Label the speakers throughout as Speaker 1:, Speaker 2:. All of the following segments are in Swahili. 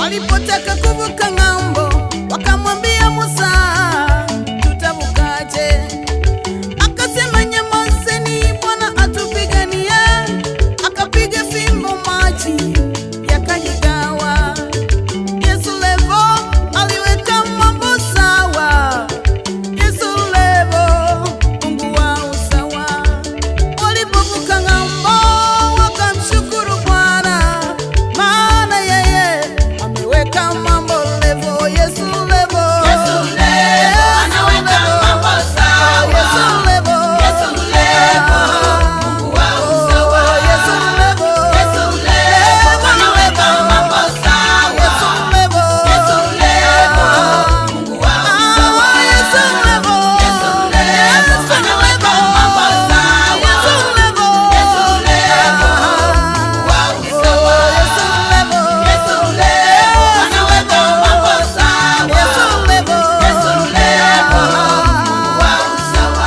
Speaker 1: walipotaka kuvuka ng'ambo, wakamwambia Musa, tutavukaje? Akasema, nyamazeni, Bwana atupiganie. Akapiga fimbo, maji yakajigawa. Yesu levo aliweka mambo sawa. Yesu levo, Mungu wa usawa. Walipovuka ng'ambo, wakamshukuru Bwana, maana yeye ameweka mambo levo. Yesu levo,
Speaker 2: Yesu levo, anaweka mambo sawa.
Speaker 1: Yesu levo,
Speaker 2: Yesu levo, Mungu wa usawa.
Speaker 1: Yesu levo,
Speaker 2: Yesu levo, anaweka mambo sawa.
Speaker 1: Yesu levo,
Speaker 2: Yesu levo, Mungu wa usawa.
Speaker 1: Yesu levo,
Speaker 2: Yesu levo, anaweka mambo sawa.
Speaker 1: Yesu levo,
Speaker 2: Yesu levo, Mungu wa usawa.
Speaker 1: Yesu levo,
Speaker 2: Yesu levo, anaweka mambo sawa.
Speaker 1: Yesu levo,
Speaker 2: Yesu levo, Mungu wa usawa.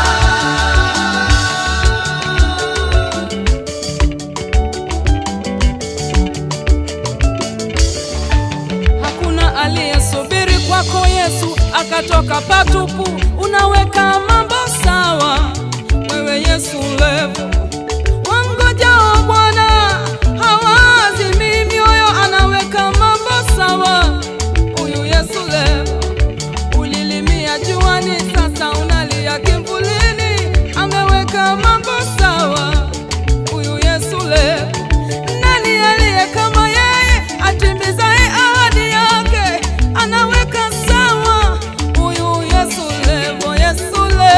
Speaker 3: Hakuna aliyesubiri kwako Yesu akatoka patupu. Unaweka mambo sawa, wewe Yesu levo. Wangojao Bwana hawazimi mioyo, anaweka mambo sawa. Huyu Yesu levo, ulilimia juani, sasa unalia kivulini, ameweka mambo sawa. Huyu Yesu leo, nani aliye kama yeye, atimizaye ahadi yake, anaweka sawa. Huyu Yesu leo, Yesu leo,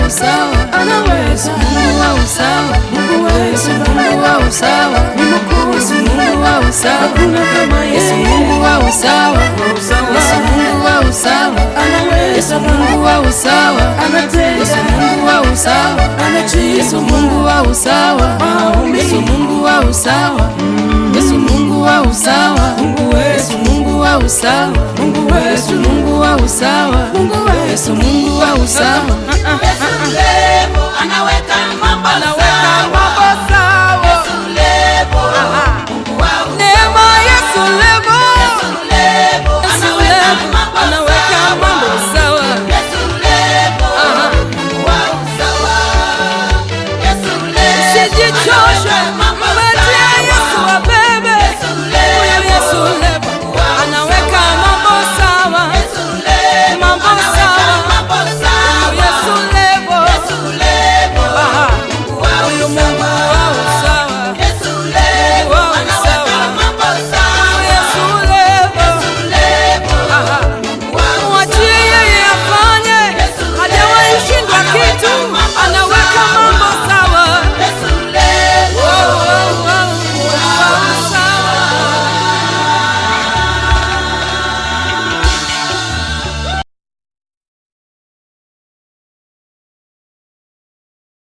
Speaker 3: usawa,
Speaker 1: anaweza
Speaker 3: Mungu wa usawa,
Speaker 1: Mungu wetu
Speaker 3: Mungu wa usawa,
Speaker 1: ni mkuu
Speaker 3: Yesu Mungu wa usawa,
Speaker 1: hakuna kama
Speaker 3: Yesu
Speaker 1: yeye
Speaker 3: Mungu wa usawa, Yesu Mungu wa usawa,
Speaker 1: anaweza
Speaker 3: Yesu Mungu wa usawa, Yesu
Speaker 1: anatenda
Speaker 3: Mungu wa usawa, Yesu
Speaker 1: anajibu
Speaker 3: Mungu wa usawa,
Speaker 1: Maombi.
Speaker 3: Yesu Mungu wa usawa, Yesu Mungu wa usawa,
Speaker 1: Mungu
Speaker 3: Yesu
Speaker 1: wetu
Speaker 3: Mungu wa usawa,
Speaker 1: Mungu
Speaker 3: Yesu
Speaker 1: wetu
Speaker 3: Mungu wa usawa,
Speaker 1: Mungu wetu
Speaker 3: Yesu Mungu wa usawa,
Speaker 2: Yesu mrembo anaweka mambo sawa.